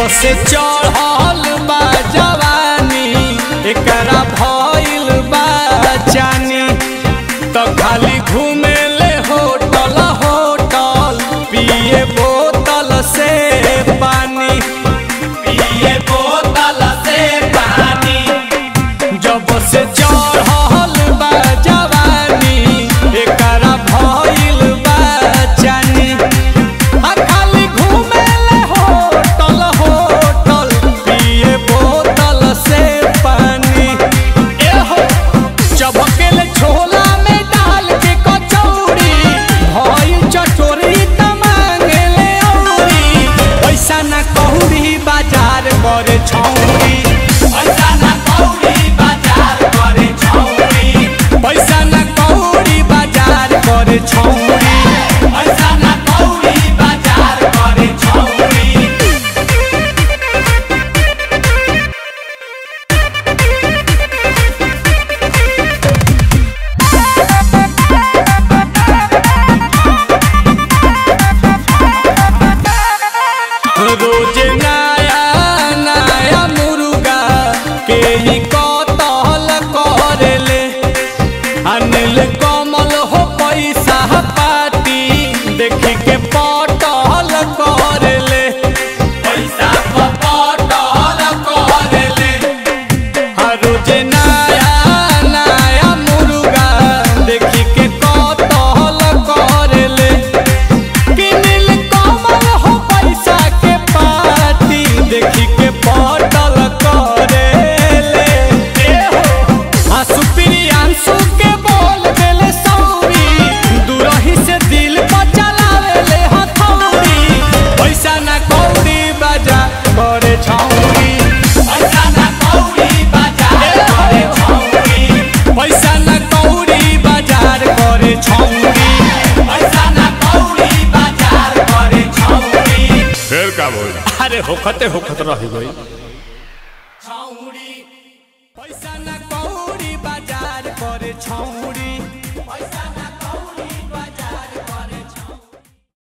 से चढ़ल बा जवानी एकरा भइल बा जानी तो खाली घूमे ले होटल होटल पिए बोतल से पानी पिए बोतल से पानी जब से चढ़ल बा जवानी एकरा भइल बा जानी आ खाली घूमे ले होटल होटल पिए बोतल से पानी ए हो चबकेले छोला में डाल के कचौड़ी भइल चटोरी त मांगेले औरी पैसा ना कहूरी बाजार करे छौरी पैसा ना कहूरी बाजार करे छौरी पैसा ना कहूरी बाजार करे छौरी पैसा ना कहूरी बाजार करे छौरी रोज नया नया मुर्गा के ही कतल करेले अनिल कमल हो पैसा पाती देखी के पटल करेले पैसा पटल करेले हर रोज नया नया मुर्गा देखी के कतल करेले किनिल कमल हो पैसा के पाती देखी के पटल करेले ए हो आंसू प्रियांशु के बोल देले सौरी दूरही से दिल पर चलावेले हथौड़ी पैसा ना कौड़ी बाजा करे छौरी पैसा ना कौड़ी बाजार करे छौरी पैसा ना कौड़ी बाजार करे छौरी पैसा ना कौड़ी बाजार करे छौरी फिर का बोल अरे होखते होखत रह गई